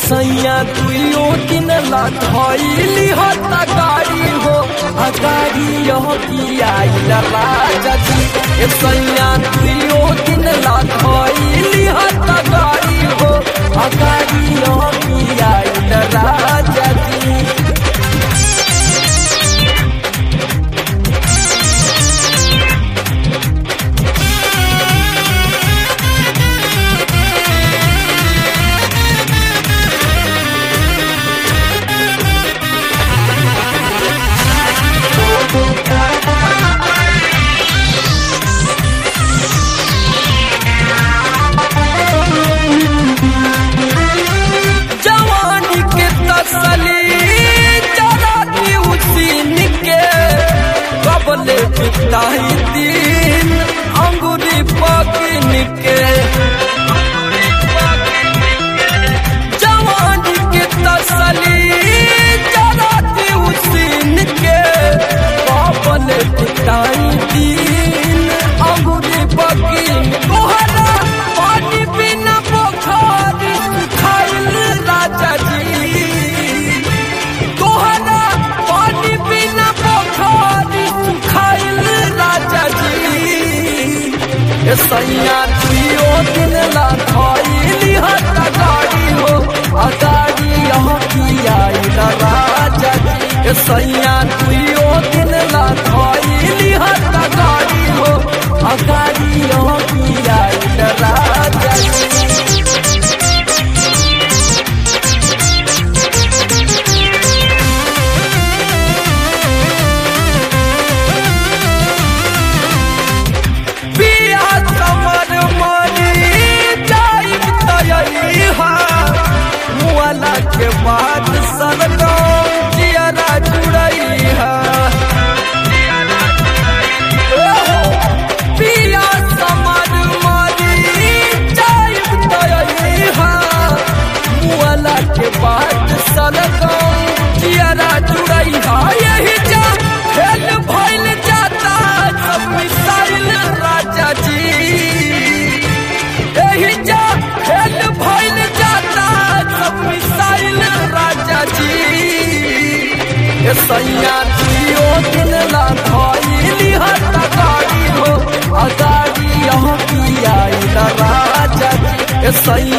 सैया दुइयो दिन ला धइली हत गाड़ी हो आ गाड़ी यह की आइल राजा जी ए सैया दुइयो दिन ला धइली हत गाड़ी हो आ गाड़ी यह की आइल राजा जी जवानी के तसली जरा दी उसीन के कबले बिताई दिन अंगुरी पकिन के जवानी के तसली जरा दी उसीन के कबले बिताई दिन अंगुरी पकिन तोहरा पानी बिना पोखर खाइल राजा जी तोहरा पानी बिना पोखर खाइल राजा जी ए सैया दुइयो दिन ला धइली हत गाड़ी हो आ गाड़ी यहाँ की आइल राजा जी ए सैया दुइयो दिन ला धइली हत गाड़ी हो आ गाड़ी यहाँ की आइल राजा जी पिया समर मरी जाइब तयहा मुआला के बाद सरगो जियरा जुड़ैहा पिया समर मरी जाइब तयहा मुआला के बाद सरगो जियरा जुड़ैहा यही जा खेल भइल जाता सब मिसाइल राजा जी यही जा खेल भइल जाता सब मिसाइल राजा जी ए सैया दियो दिन ला धइली हत गाड़ी हो आ गाड़ी यहाँ की आइल राजा जी ए सैया